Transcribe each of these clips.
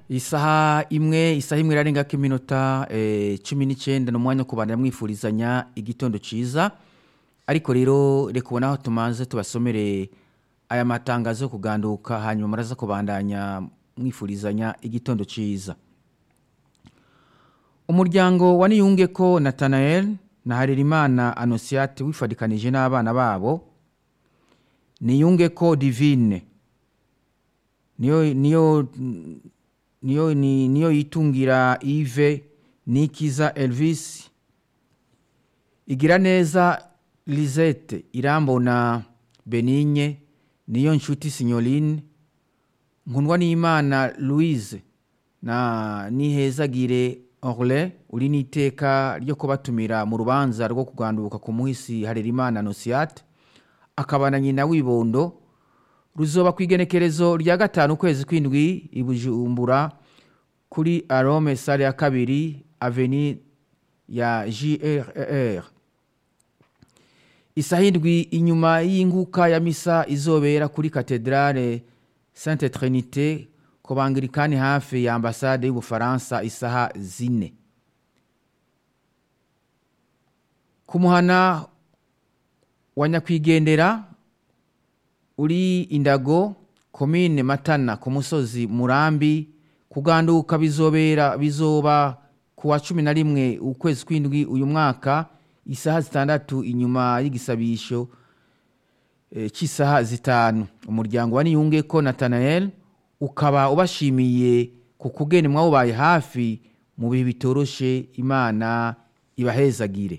isaha imwe isaha imwe irarengako iminota eh, cumi n'icyenda ni umwanya wo kubandanya mwifuriza igitondo cyiza ariko rero reka ubona aho tumaze tubasomere aya matangazo yo kuganduka hanyuma muraza kubandanya mwifurizanya igitondo cyiza umuryango wa niyunge ko natanael na harerimana anosiyate wifadikanije n'abana babo niyunge ko divine niyo niyo niyo ni- niyo yitungira ive nikiza elvis igira neza lisette irambona benigne niyo nshuti signoline nkundwa n'imana louise na nihezagire orle uri n'iteka ryo kubatumira mu rubanza rwo kuganduka ku muhisi harerimana nosiate akaba na nyina w'ibondo ruzoba ku igenekerezo rya gatanu ukwezi kw'indwi i bujumbura kuri arome sale ya kabiri aveni ya jrr isaha indwi inyuma y'inguka ya misa izobera kuri katedrale sainte trinite ku bangirikani hafi ya ambasade y'ubufaransa isaha zine ku muhana wa nyakwigendera uri indago komine matana ku musozi murambi kuganduka bizobera bizoba ku wa cumi na rimwe ukwezi kw'indwi uyu mwaka isaha zitandatu inyuma y'igisabisho eh, cy'isaha zitanu umuryango wa niyunge ko natanael ukaba ubashimiye ku kugeni mwawubaye hafi mu bihe bitoroshe imana ibahezagire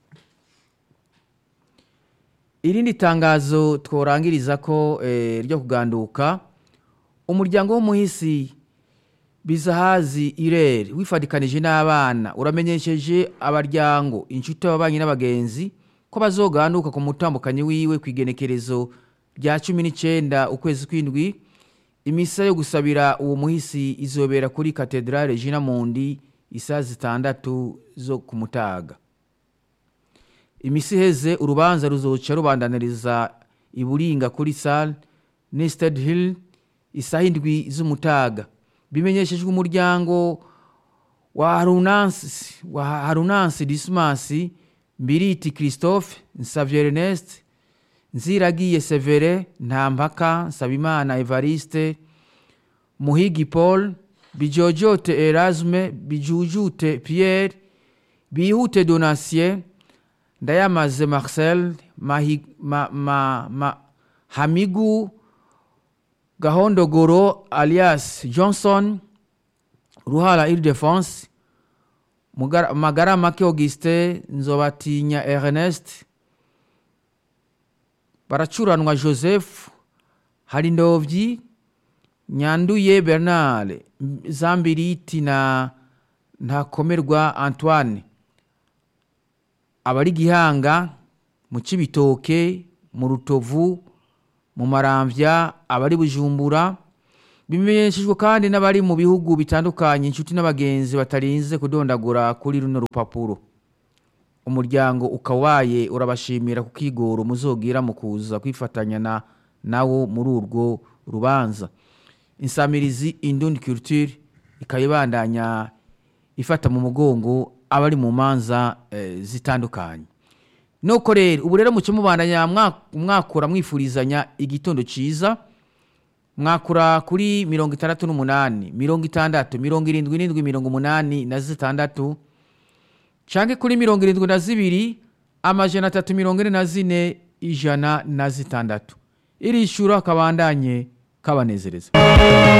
irindi tangazo tworangiriza ko eh, ryo kuganduka umuryango w'umuhisi bizahazi irere wifadikanije n'abana uramenyesheje abaryango inshuti ababanyi n'abagenzi ko bazoganduka ku mutambukanyi wiwe ku igenekerezo rya cumi n'icyenda ukwezi kw'indwi imisa yo gusabira uwo muhisi izobera kuri katedrale jina mundi isaha zitandatu zo ku mutaga imisi iheze urubanza ruzoca rubandaniriza iburinga kuri sale nested hill isaha indwi z'umutaga bimenyeshejwe umuryango wa harunansi wa harunansi dismasi mbiriti christophe nsavye ernest nziragiye severe ntampaka nsabimana evariste muhigi paul bijojote erasme bijujute pierre bihute donatien ndayamaze marcel Mahi- ma, ma, ma, hamigu gahondogoro alias johnson ruhala ildefense magara make augustin nzobatinya ernest baracuranwa joseph harindovyi nyanduye bernard zambiriti na ntakomerwa antoine abari gihanga mu cibitoke mu rutovu mu maramvya abari bujumbura bimenyeshejwe kandi n'abari mu bihugu bitandukanye inshuti n'abagenzi batarinze kudondagura kuri runo rupapuro umuryango ukawaye urabashimira ku kigoro muzogira mu kuza kwifatanya na nawo muri urwo rubanza insamirizi indundi culture ikayibandanya ifata mu mugongo abari mu manza eh, zitandukanye nuko rero ubu rero muce mubandanya mwa- mwakura mwifurizanya igitondo ciza mwakura kuri mirongo itandatu n'umunani mirongo itandatu mirongo irindwi n'indwi mirongo umunani na zitandatu canke kuri mirongo irindwi na zibiri amajana atatu mirongo ine na zine ijana na zitandatu irishura kabandanye kabanezereza